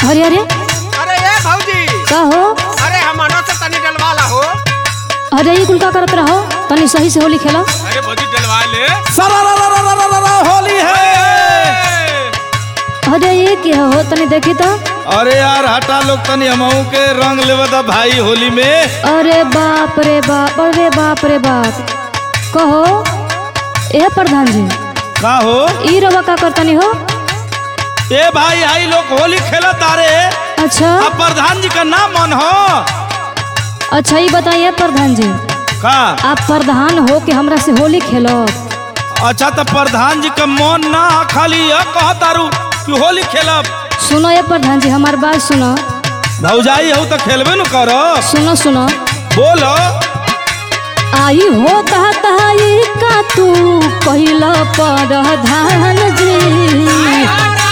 अरे अरे अरे ए भौजी का हो अरे हमनो से तनी डलवाला हो अरे ये कुल का करत रहो तनी सही से होली खेला अरे भौजी डलवा ले सरा होली है अरे ये क्या हो तनी देखी तो अरे यार हटा लोग तनी हमहू के रंग लेवे दा भाई होली में अरे बाप रे बाप अरे बाप रे बाप कहो ए प्रधान जी का हो ई रवा का करतनी हो ए भाई आई लोग होली खेला तारे अच्छा अब प्रधान जी का नाम मन हो अच्छा ये बताइए प्रधान जी का आप प्रधान हो कि हमरा से होली खेलो अच्छा तो प्रधान जी का मन ना खाली यह कह तारू कि होली खेलब सुनो ये प्रधान जी हमार बात सुनो भौजाई हो तो खेलबे न करो सुनो सुनो बोलो आई हो ताई का तू पहिला प्रधान जी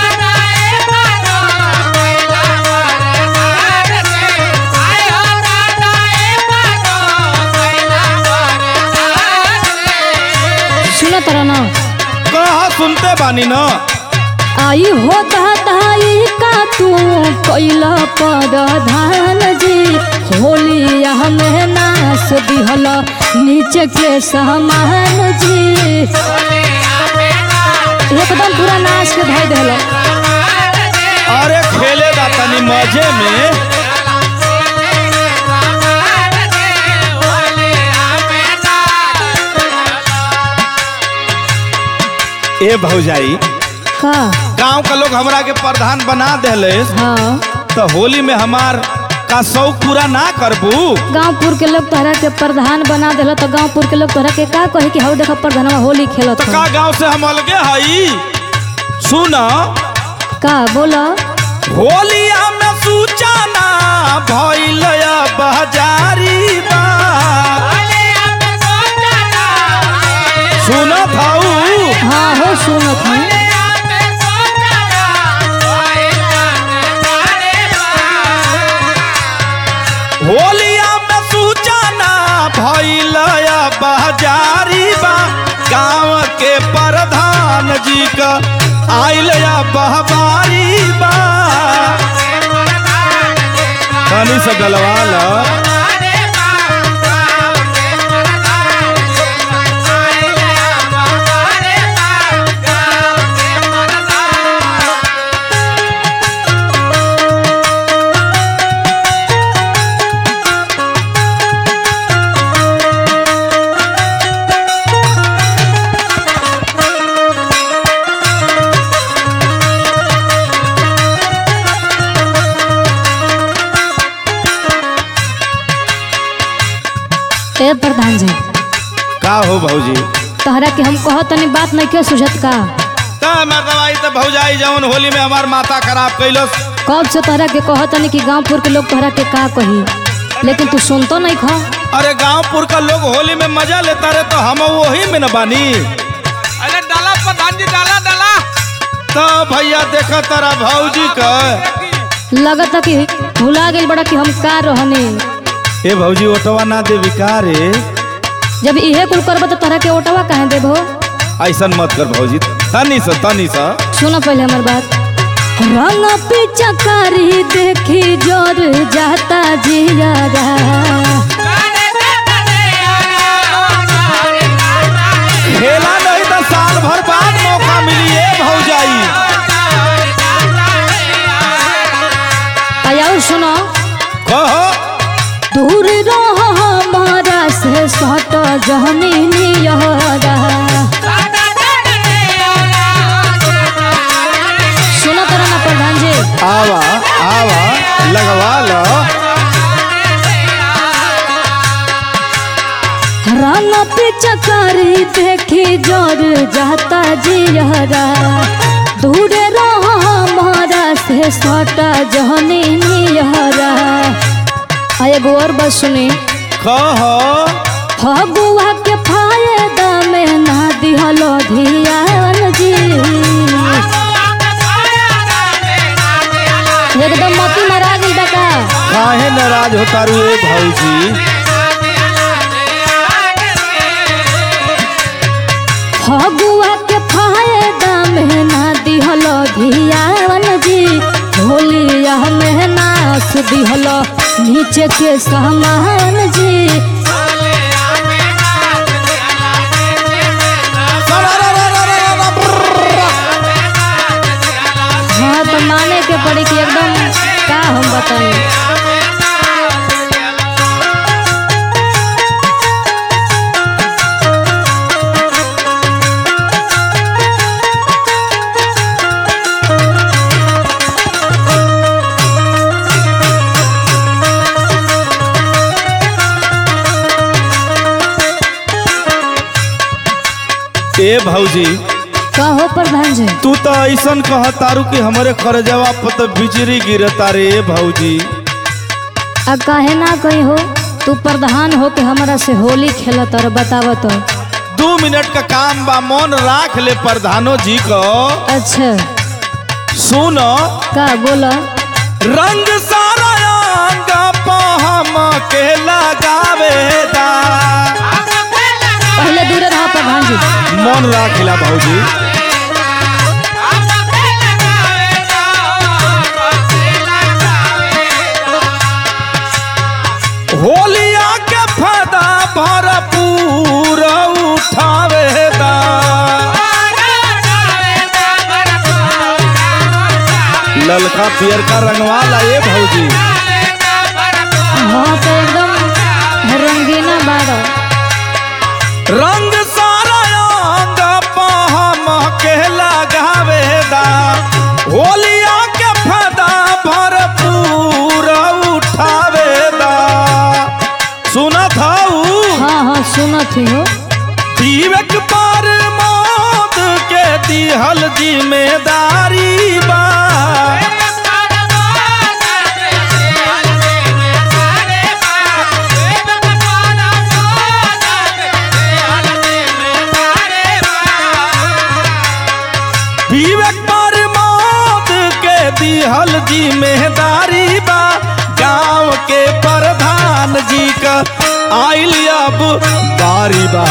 सुनो तर ना कहा सुनते बानी न आई हो ताई का तू पहिला प्रधान जी होली हमें नास दिहल नीचे के सामान जी एकदम पूरा नाच के धोई दिहल अरे खेले दा तनी मजे में ए भौजाई का गांव का लोग हमरा के प्रधान बना देले हाँ तो होली में हमार का शौक पूरा ना करबू गांवपुर के लोग तोहरा के प्रधान बना दिल तो गांवपुर के लोग तोहरा के का कहे कि हौ देखा प्रधानवा होली खेलत तो हौ। का गांव से हम अलगे हई सुन का बोला होलिया में सूचना भइल बजारी बा सुनत हऊ हाँ हो सुनत हूँ होलिया में सूचना भइल बजारी बा गांव के प्रधान जी का आइल बहबारी बा तनी से डलवा ला ए प्रधान जी का हो भौजी तोहरा के हम कह तनी बात नहीं के सुझत का ता मैं दवाई तो भौजाई जवन होली में हमार माथा खराब कैलस कब से तोहरा के कह तनी कि गांवपुर के लोग तोहरा के का कही लेकिन तू सुनतो नहीं खा अरे गांवपुर का लोग होली में मजा लेता रहे तो हम वही में न बानी अरे डाला प्रधान जी डाला डाला तो भैया देखा तारा भौजी का लगता कि भुला गई बड़ा कि हम का रहने ए भौजी ओटवा ना दे विकारे जब इहे कुल करब तो तोहरा के ओटवा कहे देबो ऐसन मत कर भौजी तनी सा तनी सा सुनो पहले हमार बात रंग पिचकारी देखी जोर जाता जियारा खेला नहीं तो साल भर बाद मौका मिली ए भौजाई आया सुनो कहो दूर रह हमारा से सट जहनी नियरा सुनो तरह ना प्रधान जी आवा आवा लगवा लो रंग पिचकारी देखी जोर जाता जियरा दूर रह हमारा से सट जहनी नियरा आ एगो और बात सुनी कहो फगुआ के फायदा में ना दिहलो धियान जी एकदम मती मरा गई बका काहे नाराज होता रू ए भौजी फगुआ के फायदा में ना दिहलो धियान जी होलिया दिहल नीचे के सामान जी हाँ तो माने के पड़ी कि एकदम का हम बताएं ए भौजी कहो प्रधान जी तू तो ऐसन कह तारू कि हमरे खरजवा पर तो बिजली गिरता रे भौजी अब काहे ना कही हो तू प्रधान हो के हमरा से होली खेलत और बतावत हो दू मिनट का काम बा मन राख ले प्रधानो जी को अच्छा सुन का बोला रंग सारा अंग पे हम के लगावेदा पहले दूर रहा प्रधान जी मन राख ला भौजी होलिया के फायदा भरपूर उठावेदा ललका पियर का रंगवाला ए भौजी हाँ तो एकदम रंगीना बाड़ा रंग सारा अंग पे हम के लगावेदा होलिया के फायदा भरपूर उठावेदा सुनत हऊ हाँ हाँ सुनत ही हो विवेक पर मौत के दिहल जिम्मेदारी बा विवेक पर मौत के दिहल जिम्मेदारी बा गांव के प्रधान जी का आइल अब बारी बा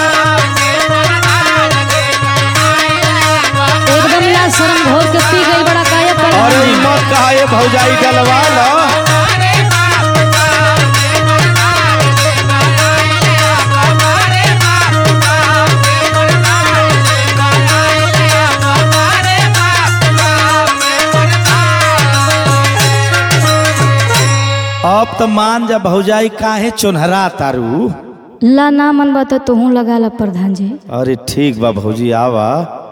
एकदम ना शर्म घोर के पी गई बड़ा काया अरे प्रधान ई जी मत कहा ये भौजाई डलवा ला अब तो मान जा भौजाई काहे चोनहरा तारू ला ना मन बता तू लगा ला प्रधान जी अरे ठीक बा भौजी आवा